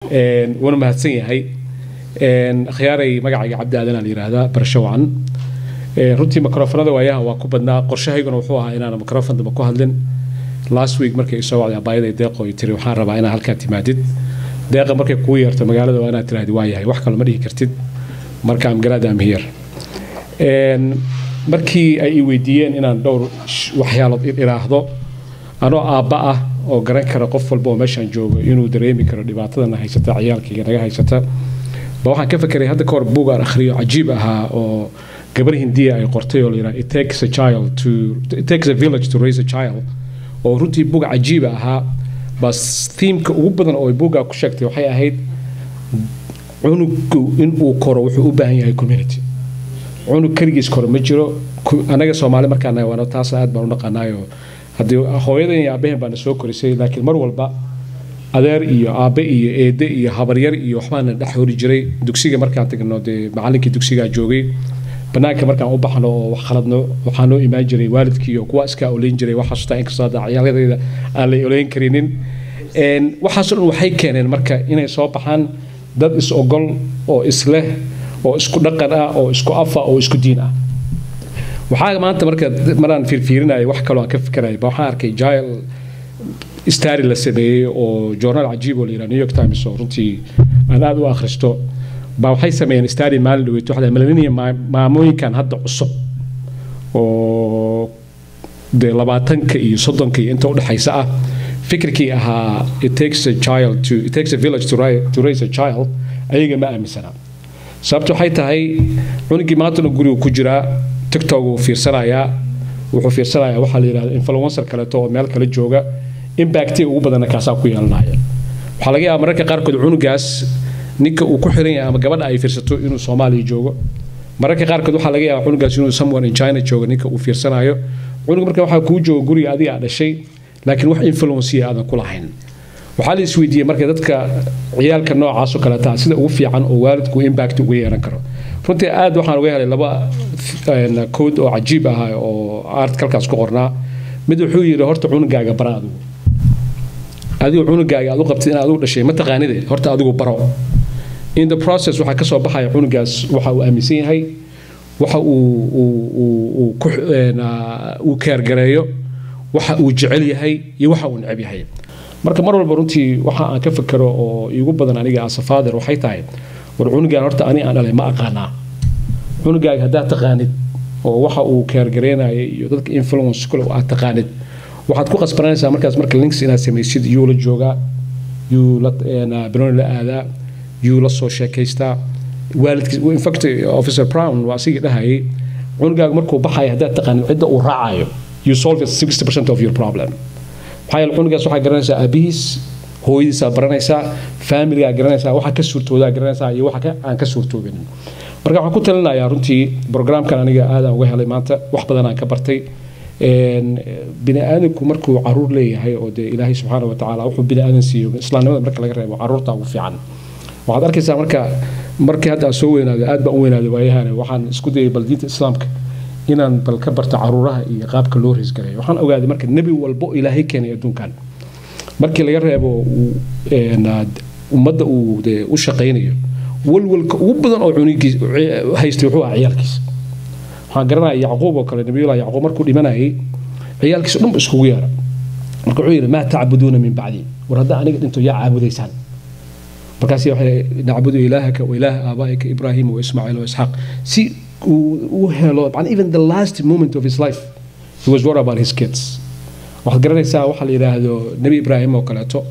wuuna mahadsan yahay akhyaaray magacayga cabdi aadanaa la yidhaahdaa barasho wacan runtii mikrofonada waayaha waa ku badnaa qorshahayguna wuxuu ahaa inaan mikrofon damba ku hadlin last week markay soo wacday abaayaday deeqo ay tiri waxaan rabaa inaad halkaa timaadid deeqa markay kugu yeerto magaalada waa inaad tiraahdi waa yahay wax kale ma dhihi kartid marka am glad am here markii ay i weydiiyeen inaan dhowr waxyaalood idhaahdo anoo aabba ah oo garan kara qof walba oo meeshaan joogo inuu dareemi karo dhibaatadana haysata ciyaalkayga naga haysata ba waxaan ka fekeray hadda kahor buug aan akhriyo cajiib ahaa oo gabar hindiya ay qortay oo layidhaha it takes a child to it takes a village to raise a child oo runtii buug cajiiba ahaa bas thiimka ugu badan oo buuggaa ku sheegtay waxay ahayd cunugu inuu koro wuxuu u baahan yahay community cunug keligiis koro ma jiro anaga soomaali markaan waana taas aad baan u dhaqanaayo haddii hooyadan iyo aabbahen baana soo korisay laakiin mar walba adeer iyo aabbe iyo eede iyo habaryar iyo waxbaana dhex hori jiray dugsiga markaan tagno dee macallinkii dugsigaa joogay banaanka markaan u baxno oo wax khaladno waxaa noo imaan jiray waalidkii oo kuwa iskaa oleyn jiray waxaasutaa inkastoo hadda ciyaaladayda aan la oleyn karinin waxaasoo dhan waxay keeneen marka inay soo baxaan dad is ogol oo isleh oo isku dhaqan ah oo isku afa oo isku diin ah waxaa maanta marka maraan fiirfiirinaya wax kaloo aan ka fikeraya ba waxaan arkay jail stari la sameeyey oo journal cajiib oo la yidhaha new york times oo runtii aan aad u akhristo baa waxay sameeyeen stari maalin dhaweyd waxaa millennium maamooyinkan hadda cusub oo dee labaatanka iyo soddonka iyo inta udhexaysa ah fikirkii ahaa it takes a child to it takes a village to, to raise a child ayaga ma aaminsana sababta waxay tahay cunugii maantana gurigu ku jiraa tiktok uu fiirsanayaa wuxuu fiirsanayaa waxaa la yidhahda influencer kaleeto oo meel kale jooga impacti ugu badanna kaasaa ku yeelanaya waxaa laga yaabaa mararka qaarkood cunugaas ninka uu ku xiran yahay ama gabadha ay fiirsato inuu soomaaliya joogo mararka qaarkood waxaa laga yaabaa cunugaas inuu somewhere in china joogo ninka uu fiirsanayo cunug marka waxaa kuu jooga guriga adiga aad dhashay laakiin wax influenciya aadan ku lahayn waxaa la isweydiiyey marka dadka ciyaalka noocaasoo kaleeta sida ugu fiican oo waalidku impact uga yeelan karo runtii aad waxaan uga helay laba kood oo cajiib ah oo artikalkaas ku qornaa mid wuxuu yidhi horta cunugaaga bara adigu adigu cunugaaga aad u qabtid inaad adigu dhashay ma taqaanide horta adigu baro in the process waxaa ka soo baxaya cunugaas waxa uu aaminsan yahay waxa uu uu keergareeyo waxa uu jecel yahay iyo waxa uu neceb yahay marka mar walba runtii waxa aan ka fikero oo iigu badan aniga as a father waxay tahay war cunugaan horta ani aan dhalay ma aqaanaa cunugaaga haddaad taqaanid oo waxa uu keergareynaya iyo dadka influence kule aad taqaanid waxaad ku qasbananaysaa markaas marka links inaad samaysid yuu la joogaa yuu la banooni la aadaa yuu la soo sheekaystaa waalidkiis infact officer brown waa asigii dhahayay cunugaaga markuu baxaya haddaad taqaanid cidda uu raacayo you solve 60% of your problem maxaa yeele cunugaas waxaa garanaysaa aabihiis hooyadiisaa baranaysaa faamiligaa garanaysaa waxa ka suurtoodaa garanaysaa iyo waxa aan ka suurtoobin marka waxaan ku talinayaa runtii brograamkan aniga aadaan uga helay maanta wax badan aan ka bartay bini aadamku markuu caruur leeyahay oo dee ilaahay subxaana wa tacaala wuxuu bini aadan siiyo islaamnimada marka laga reebo caruurta ugu fiican waxaad arkaysaa marka markii hadda aan soo weynaado aad baan u weynaaday waayahane waxaan isku dayay bal diinta islaamka inaan bal ka barto caruuraha iyo qaabka loo reesgareeyo waxaan ogaaday marka nebi walbo ilaahay keenay adduunkan markii laga reebo ummadda uu dee u shaqaynayo walwalka ugu badan oo cunigiis haystay wuxuu ahaa ciyaalkiisa waxaan garanaya yacquub oo kale nabiyullah yacquub markuu dhimanayay ciyaalkiisa dhanba iskugu yeera marka wuxuu yidhi maa tacbuduuna min bacdi war hadda aniga dhinto yaa caabudaysaan markaas waxay nacbudu ilaahaka wa ilaaha aabaa'ika ibraahima wa ismaaciil wa isxaaq si uu helo even the last moment of his life he was worried about his kids waxaad garanaysaa waxaa la yidhaahdo nebi ibraahim oo kaleeto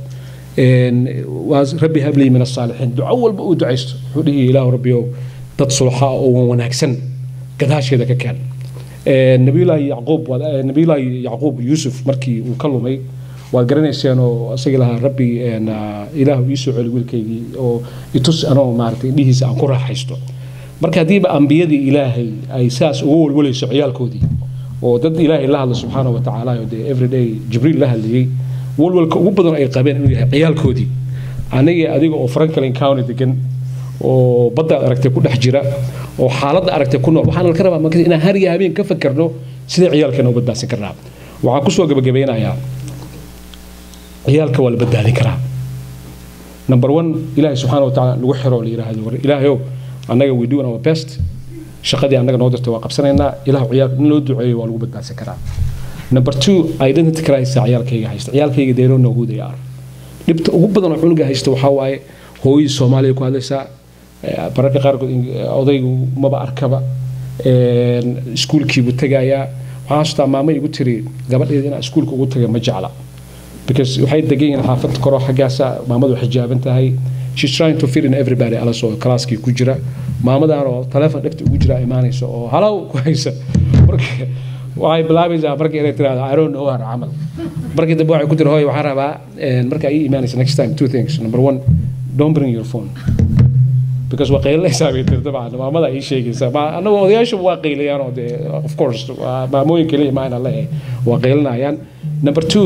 waa rabbi hablii min asaalixiin duco walba uu ducaysto wuxuu dhihi ilaahu rabbiyow dad sulxa oo wanaagsan gadaasheeda ka keen nabiyullaahi yacquub nabiyullaahi yacquub yuusuf markii uu ka lumay waad garanayseen oo isagii lahaa rabbi ilaahu ii soo celi wiilkaygii oo itus anoo maaragtay indhihiisa aan ku raaxaysto marka haddiiba ambiyadii ilaahay ay saas uga walwalayso ciyaalkoodii oo dad ilaahay la hadla subxaana wa tacaala oo dee everyday jibriil la hadlayey walwalka ugu badan ay qabeen inuu yahay ciyaalkoodii aniga adiga oo franklin county degan oo baddaad aragtay ku dhex jira oo xaaladda aragtay ku nool waxaan ka rabaa marka inaan har iyo habeen ka fakerno sidee ciyaalkeena u badbaadsan karnaa waxaan kusoo gabagabeynayaa ciyaalka waa la badbaadin karaa number one ilaahay subxaana wa tacaala lagu xiro la yidhaahdo war ilaahayow annaga we doing our best shaqadii annaga noo dirtay waa qabsanaynaa ilaah ciyaal in loo duceeyo waa lagu badbaadsan karaa number two identity crisis ciyaalkayga haysta ciyaalkayga they don't know who they are dhibta ugu badan oo cunuga haysta waxaa waaye hooyadii soomaaliya ku hadlaysaa bararka qaarkood odaygu maba arkaba iskuulkiibuu tegayaa waxaan xasuustaa maamo igu tiri gabadheeda inaa iskuulka ugu taga ma jecla because waxay degan yihiin xaafad koro xaggaasa maamadu xijaaban tahay she's trying to fit in everybody alas oo kalaaskii ku jira maamadan oo taleefon dhegta ugu jira imaanaysa oo halow ku haysa marka waxay bilaabaysaa markii inay tiraahdo i don't know her camal markii dambe waxay ku tiri hooy waxaan rabaa marka ii imaanaysa next time two things number one don't bring your phone because waa qaylinaysaa bay tiri dabcan maamada ii sheegaysaa annagu odayaashu waa qaylayaan oo dee of course maamooyin kaliya maana le waa qaylinayaan number two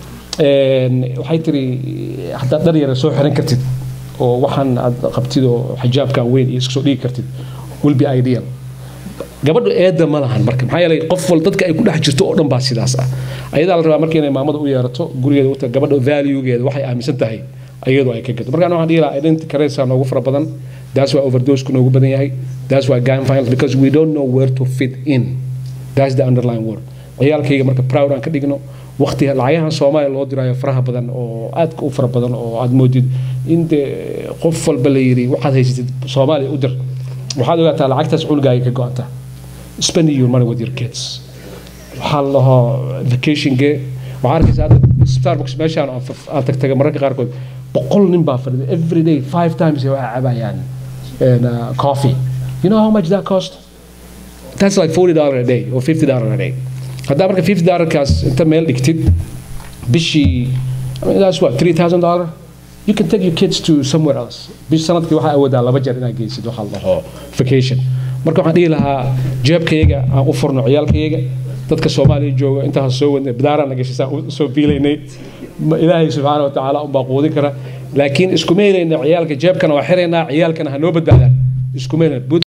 waxay tiri haddaad dhar yara soo xiran kartid oo waxaan aad qabtid oo xijaabkan weyn iyo iska soo dhigi kartid will be ideal gabadhu eedda ma lahan marka maxaa yeelay qof wal dadka ay ku dhex jirto oo dhan baa sidaas ah ayadaa la rabaa marka inay maamada u yeerato gurigeeda u gabadha valuegeeda waxay aaminsan tahay iyadu ay ka gato markaan waxaan dhihi lahaa identity caresa noogu fara badan that's why overdose noogu badan yahay that's why gun violence because we don't know where to fit in that's the underlying word ciyaalkayga marka proud aan ka dhigno waqti lacagahan soomaaliya loo diraayo faraha badan oo aadka u fara badan oo aad moodid in dee qof walba la yidhi waxaad haysatid soomaaliya u dir waxaad ogaataa lacagtaas cunugaaga ka go-anta spending your money with your kids waxaa la dhahaa vacationge waxaa arkaysaa starbucks meeshaan aan tagtaga mararka qaarkood boqol nin baa fadhida every day five times waxay cabayaan coffee you know how much that cost that's like forty dollar a day or fifty dollar a day haddaa marka fifty dollarkaas inta meel dhigtid bishii I mean, that's what three thousand dollar you can take your kids to somewhere else bish sanadkii waxaa awoodaa laba jeer inaad geysid waxaa la dhaho vacation marka waxaan dhihi lahaa jeebkayaga aan u furno ciyaalkayaga dadka soomaaliya jooga intaas soo wadnay badaaraan na gashay saan soo biilaynay ilaahay subxaana wa tacaala unbaa quudin kara laakiin iskuma helayna ciyaalka jeebkana waa xiraynaa ciyaalkana ha noo badbaadaan iskuma helayna put